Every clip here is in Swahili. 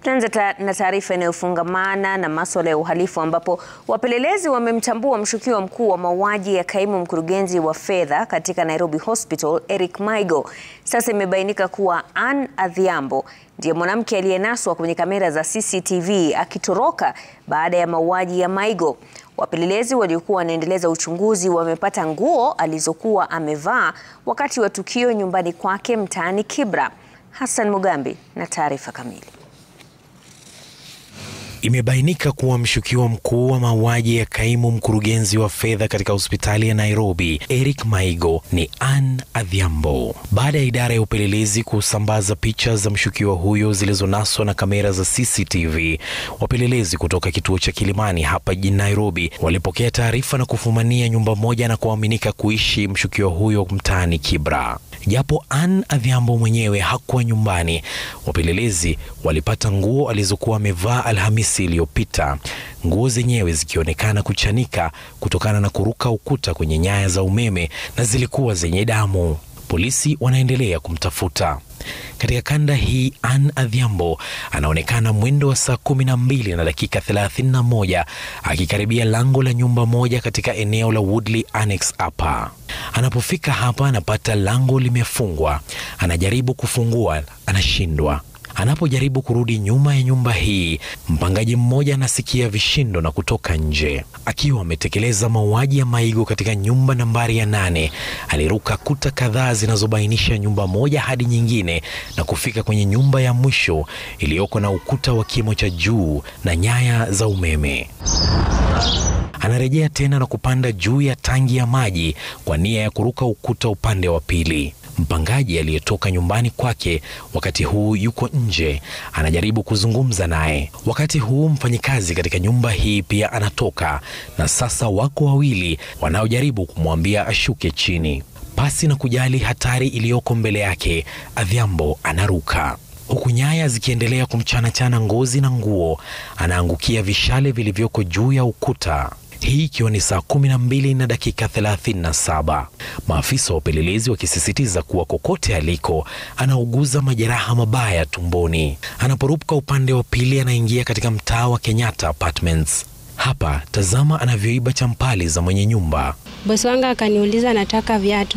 Tuanze ta na taarifa inayofungamana na masuala ya uhalifu ambapo wapelelezi wamemtambua mshukiwa mkuu wa mauaji ya kaimu mkurugenzi wa fedha katika Nairobi Hospital, Eric Maigo. Sasa imebainika kuwa Ann Adhiambo ndiye mwanamke aliyenaswa kwenye kamera za CCTV akitoroka baada ya mauaji ya Maigo. Wapelelezi waliokuwa wanaendeleza uchunguzi wamepata nguo alizokuwa amevaa wakati wa tukio nyumbani kwake mtaani Kibra. Hassan Mugambi na taarifa kamili. Imebainika kuwa mshukiwa mkuu wa mauaji ya kaimu mkurugenzi wa fedha katika hospitali ya Nairobi, Eric Maigo, ni Ann Adhiambo. Baada ya idara ya upelelezi kusambaza picha za mshukiwa huyo zilizonaswa na kamera za CCTV, wapelelezi kutoka kituo cha Kilimani hapa jijini Nairobi walipokea taarifa na kufumania nyumba moja na kuaminika kuishi mshukiwa huyo mtaani Kibra. Japo Ann Adhiambo mwenyewe hakuwa nyumbani, wapelelezi walipata nguo alizokuwa amevaa Alhamisi iliyopita, nguo zenyewe zikionekana kuchanika kutokana na kuruka ukuta kwenye nyaya za umeme na zilikuwa zenye damu. Polisi wanaendelea kumtafuta. Katika kanda hii Ann Adhiambo anaonekana mwendo wa saa kumi na mbili na dakika thelathini na moja akikaribia lango la nyumba moja katika eneo la Woodley Annex hapa. Anapofika hapa anapata lango limefungwa, anajaribu kufungua, anashindwa. Anapojaribu kurudi nyuma ya nyumba hii, mpangaji mmoja anasikia vishindo na kutoka nje. Akiwa ametekeleza mauaji ya Maigo katika nyumba nambari ya nane, aliruka kuta kadhaa zinazobainisha nyumba moja hadi nyingine na kufika kwenye nyumba ya mwisho iliyoko na ukuta wa kimo cha juu na nyaya za umeme. Anarejea tena na kupanda juu ya tangi ya maji kwa nia ya kuruka ukuta upande wa pili. Mpangaji aliyetoka nyumbani kwake wakati huu yuko nje, anajaribu kuzungumza naye. Wakati huu mfanyikazi katika nyumba hii pia anatoka, na sasa wako wawili wanaojaribu kumwambia ashuke chini. Pasi na kujali hatari iliyoko mbele yake, Adhiambo anaruka huku nyaya zikiendelea kumchanachana ngozi na nguo, anaangukia vishale vilivyoko juu ya ukuta hii ikiwa ni saa kumi na mbili na dakika thelathini na saba. Maafisa wa upelelezi wakisisitiza kuwa kokote aliko anauguza majeraha mabaya tumboni. Anaporuka upande wa pili, anaingia katika mtaa wa Kenyatta Apartments. Hapa tazama anavyoiba champali za mwenye nyumba. Bosi wangu akaniuliza nataka viatu,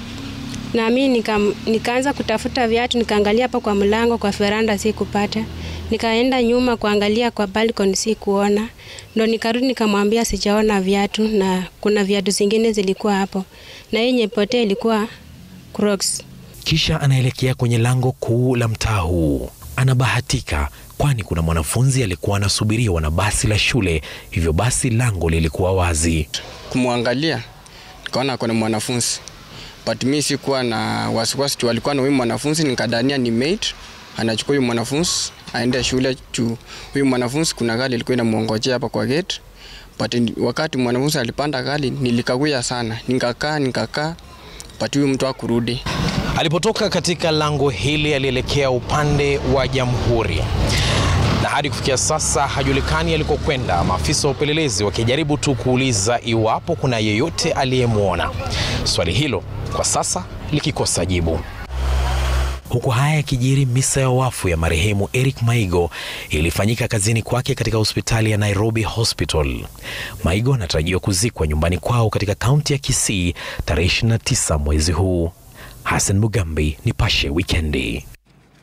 na mimi nika, nikaanza kutafuta viatu, nikaangalia hapa kwa mlango, kwa veranda, si kupata nikaenda nyuma kuangalia kwa balcony si kuona, ndo nikarudi nikamwambia sijaona viatu, na kuna viatu zingine zilikuwa hapo, na yenye potea ilikuwa Crocs. Kisha anaelekea kwenye lango kuu la mtaa huu. Anabahatika kwani kuna mwanafunzi alikuwa anasubiriwa na basi la shule, hivyo basi lango lilikuwa wazi. Kumwangalia nikaona kuna mwanafunzi, but mimi sikuwa na wasiwasi tu, alikuwa na huyu mwanafunzi, nikadania ni mate anachukua huyu mwanafunzi aende shule juu huyu mwanafunzi kuna gari ilikuwa inamwongojea hapa kwa gate, but wakati mwanafunzi alipanda gari nilikawia sana, nikakaa nikakaa, but huyu mtu hakurudi. Alipotoka katika lango hili alielekea upande wa Jamhuri na hadi kufikia sasa hajulikani alikokwenda, maafisa wa upelelezi wakijaribu tu kuuliza iwapo kuna yeyote aliyemwona, swali hilo kwa sasa likikosa jibu. Huku haya yakijiri, misa ya wafu ya marehemu Eric Maigo ilifanyika kazini kwake katika hospitali ya Nairobi Hospital. Maigo anatarajiwa kuzikwa nyumbani kwao katika kaunti ya Kisii tarehe 29 mwezi huu. Hassan Mugambi, Nipashe Wikendi.